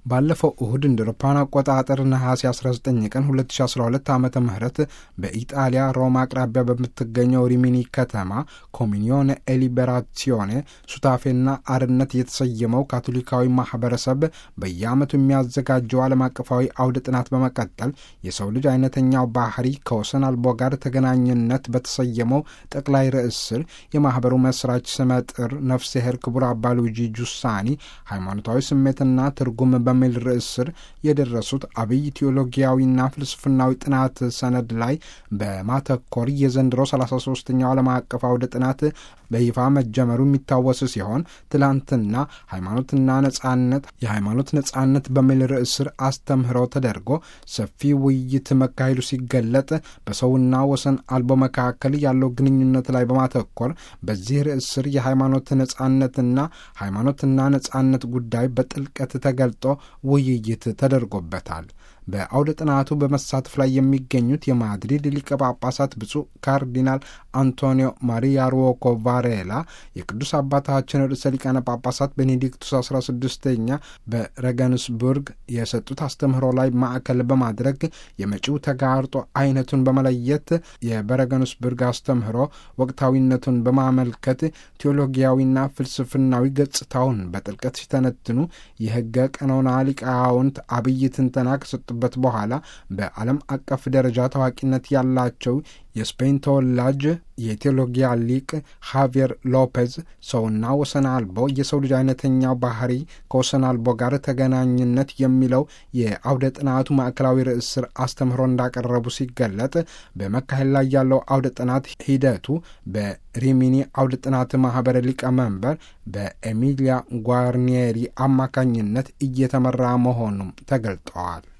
ባለፈው እሁድ እንደ አውሮፓውያን አቆጣጠር ነሐሴ 19 ቀን 2012 ዓ ም በኢጣሊያ ሮማ አቅራቢያ በምትገኘው ሪሚኒ ከተማ ኮሚኒዮን ኤሊበራሲዮኔ ሱታፌና አርነት የተሰየመው ካቶሊካዊ ማህበረሰብ በየዓመቱ የሚያዘጋጀው ዓለም አቀፋዊ አውደ ጥናት በመቀጠል የሰው ልጅ አይነተኛው ባህሪ ከወሰን አልቦ ጋር ተገናኝነት በተሰየመው ጠቅላይ ርዕስ ስር የማኅበሩ መስራች ስመጥር ነፍስሄር ክቡር አባ ሉዊጂ ጁሳኒ ሃይማኖታዊ ስሜትና ትርጉም በሚል ርዕስ ስር የደረሱት አብይ ቴዎሎጊያዊና ፍልስፍናዊ ጥናት ሰነድ ላይ በማተኮር የዘንድሮ 33ኛው ዓለም አቀፍ አውደ ጥናት በይፋ መጀመሩ የሚታወስ ሲሆን ትላንትና ሃይማኖትና ነጻነት የሃይማኖት ነጻነት በሚል ርዕስ ስር አስተምህሮ ተደርጎ ሰፊ ውይይት መካሄዱ ሲገለጥ በሰውና ወሰን አልቦ መካከል ያለው ግንኙነት ላይ በማተኮር በዚህ ርዕስ ስር የሃይማኖት ነጻነትና ሃይማኖትና ነጻነት ጉዳይ በጥልቀት ተገልጦ ውይይት ተደርጎበታል። በአውደ ጥናቱ በመሳተፍ ላይ የሚገኙት የማድሪድ ሊቀ ጳጳሳት ብፁዕ ካርዲናል አንቶኒዮ ማሪያ ሩዎኮ ቫሬላ የቅዱስ አባታችን ርዕሰ ሊቃነ ጳጳሳት ቤኔዲክቱስ 16ኛ በረገንስቡርግ የሰጡት አስተምህሮ ላይ ማዕከል በማድረግ የመጪው ተጋርጦ አይነቱን በመለየት የበረገንስቡርግ አስተምህሮ ወቅታዊነቱን በማመልከት ቴዎሎጊያዊና ፍልስፍናዊ ገጽታውን በጥልቀት ሲተነትኑ የሕገ ቀኖና ሊቃውንት አብይ ትንተና ከሰጡ በት በኋላ በዓለም አቀፍ ደረጃ ታዋቂነት ያላቸው የስፔን ተወላጅ የቴዎሎጊያ ሊቅ ሃቪየር ሎፔዝ ሰውና ወሰን አልቦ የሰው ልጅ አይነተኛው ባህሪ ከወሰን አልቦ ጋር ተገናኝነት የሚለው የአውደ ጥናቱ ማዕከላዊ ርዕስ ስር አስተምህሮ እንዳቀረቡ ሲገለጥ በመካሄድ ላይ ያለው አውደ ጥናት ሂደቱ በሪሚኒ አውደ ጥናት ማህበር ሊቀመንበር በኤሚሊያ ጓርኒየሪ አማካኝነት እየተመራ መሆኑም ተገልጠዋል።